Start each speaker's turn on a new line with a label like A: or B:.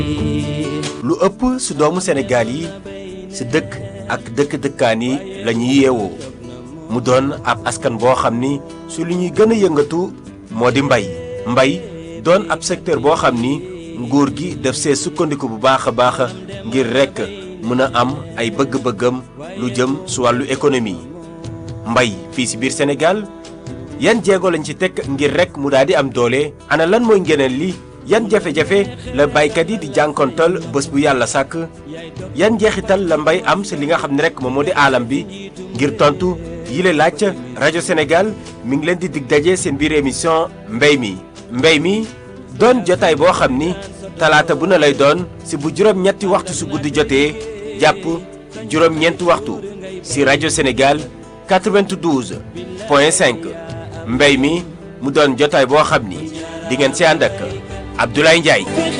A: lu ëpp si doomu Sénégal yi si dëkk ak dëkk-dëkkaan yi la ñuy yeewoo mu doon ab askan boo xam ni su lu ñuy gën a yëngatu moo di mbay mbay doon ab secteur boo xam ni nguur gi def see sukkandiku bu baax a baax ngir rekk mën a am ay bëgg-bëggam lu jëm su wàllu économie mbay fii si biir Sénégal yan jéego lañ ci teg ngir rekk mu daal di am doole ana lan mooy ngeneen li yan jafe-jafe la baykat yi di jànkontal bés bu yàlla sàkk yan njeexital la mbay am si li nga xam ne rek moom moo di aalam bi ngir tontu yile laaj rajo Sénégal mi ngi leen di dig daje seen biir émission mbay mi. mbay mi doon jotaay boo xam ni talaata bu na lay doon si bu juróom-ñetti waxtu su guddi jotee jàpp juróom-ñeenti waxtu si rajo Sénégal 92 point 5 mbay mi mu doon jotaay boo xam ni di ngeen si ànd ak Abdoulaye Ndiaye.